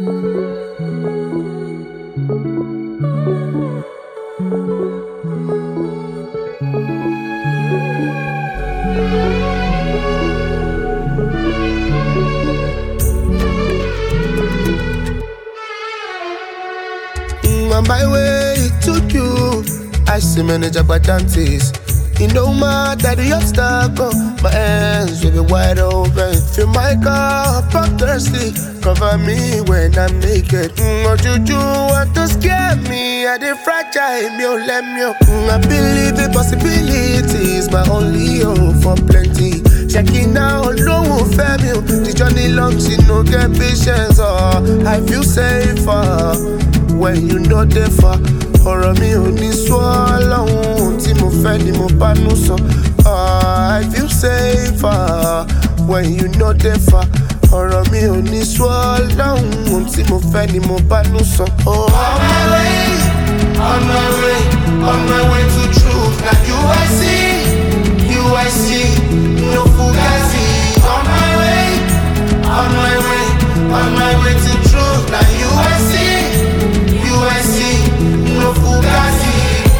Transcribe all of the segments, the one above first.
Mm, on my way to you, I see many jabberdanties. It no matter the obstacle, my hands will be wide open. Fill my cup, I'm thirsty. Cover me when I'm naked. Mm, what you do want to scare me? I did fragile, me oh, let me oh. mm, I believe the possibilities, my only hope for plenty. Checking out, no one fair me. oh. The journey long, she no get patience. Oh, I feel safer when you know they far. ọ̀rọ̀ mi ò ní sọ lọ́hùn ohun tí mo fẹ́ ni mo bá nú sọ. Ah, I feel safer when you know they far. ọ̀rọ̀ mi ò ní sọ lọ́hùn ohun tí mo fẹ́ ni mo bá nú sọ. Oh, on my way, on my way, on my way to truth. Na you I see, you I see, no fugazi. On my way, on my way, on my way to truth. Na you I see, you I see, no fugazi.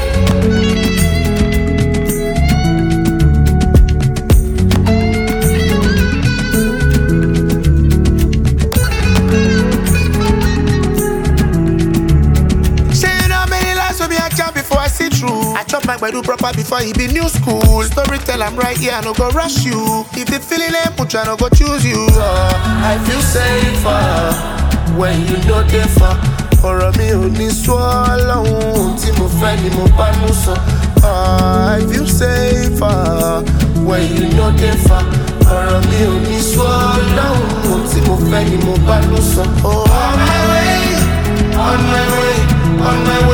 Say you know many lies will be a jam before I see through. I chop my do proper before he be new school. Story tell I'm right here, I no go rush you. If the feeling ain't put I no go choose you. Uh, I feel safer when you know they far. ọ̀rọ̀ mi ò ní sọ lọ́hùn ohun tí mo fẹ́ ni mo bá nú sọ. Ah, I feel safer when you know they far. ọ̀rọ̀ mi ò ní sọ lọ́hùn ohun tí mo fẹ́ ni mo bá nú sọ. Oh, on my way, on my way, on my way.